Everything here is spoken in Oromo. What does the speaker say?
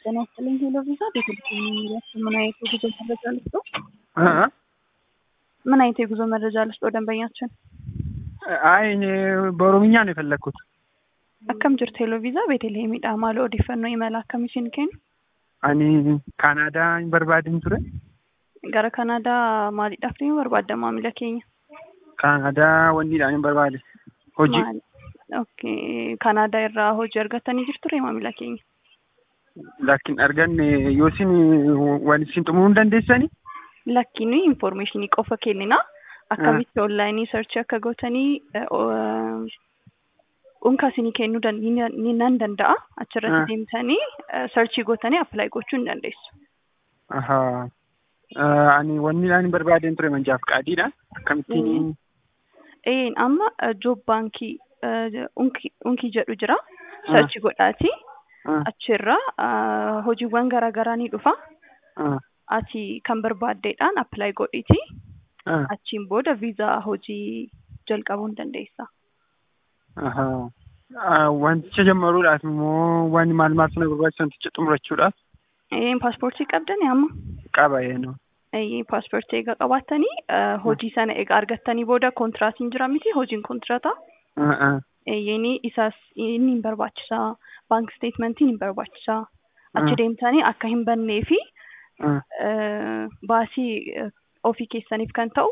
ጤና ይስጥልኝ ሄሎ ቪዛ ቤተልሔም የሚላቸው ምን አይነት የጉዞ መረጃ ልስጦ? ምን አይነት የጉዞ መረጃ ልስጦ ደንበኛችን? አይ እኔ በኦሮምኛ ነው የፈለግኩት። akkam jirtu heloo viizaa beetelheemidha maal odeeffannoo imala akkamii isin kennu Ani Kaanaadaa hin barbaadin ture. gara kanaadaa maaliidhaaf deemuu barbaadda maamila keenya Kaanaadaa wanniidhaan hin barbaade. Hojii. Maali? okay kanaadaa irraa hojii argattanii jirture maamila keenya Lakkin arganne yoo isin waan isin xumuruu hin dandeessani? lakkiin informationii qofa kennina akkamitti onlaayinii sarchii akka gootanii unka isinii kennuu dan- ni- ni nan danda'a achirratti Ah. deemtanii sarchii gootanii appilaayi gochuu hin dandeessu. Ahaa. Ani wanniidhaan hin barbaadeen ture manjaaf qaadiidha. Akkamittiin Een amma joob baankii unkii unkii jedhu jira sarchii godhaati Ah, achirra ah, hojiiwwan garaa garaa ni dhufa ah, ati kan barbaaddeedhaan appilaayi godhiti ah, achiin booda viizaa hojii jalqabuu hin dandeessa. ahaa. Ah, Wanticha jammaruudhaaf immoo waan maal maal sana barbaachisu wanticha xumurachuudhaaf Een paaspoortii qabdani amma qaba yennoo. Ee, paaspoortii egaa qabaattanii ah, hojii sana egaa argattanii booda kontiraatiin jira miti hojiin kontiraataa Ah, ah, eeyyeni isaas inni hin barbaachisaa baank steetmentiin hin barbaachisaa achi Ah. deemtanii akka hin bannee fi ah, eh, baasii eh, ofii keessaniif kan ta'u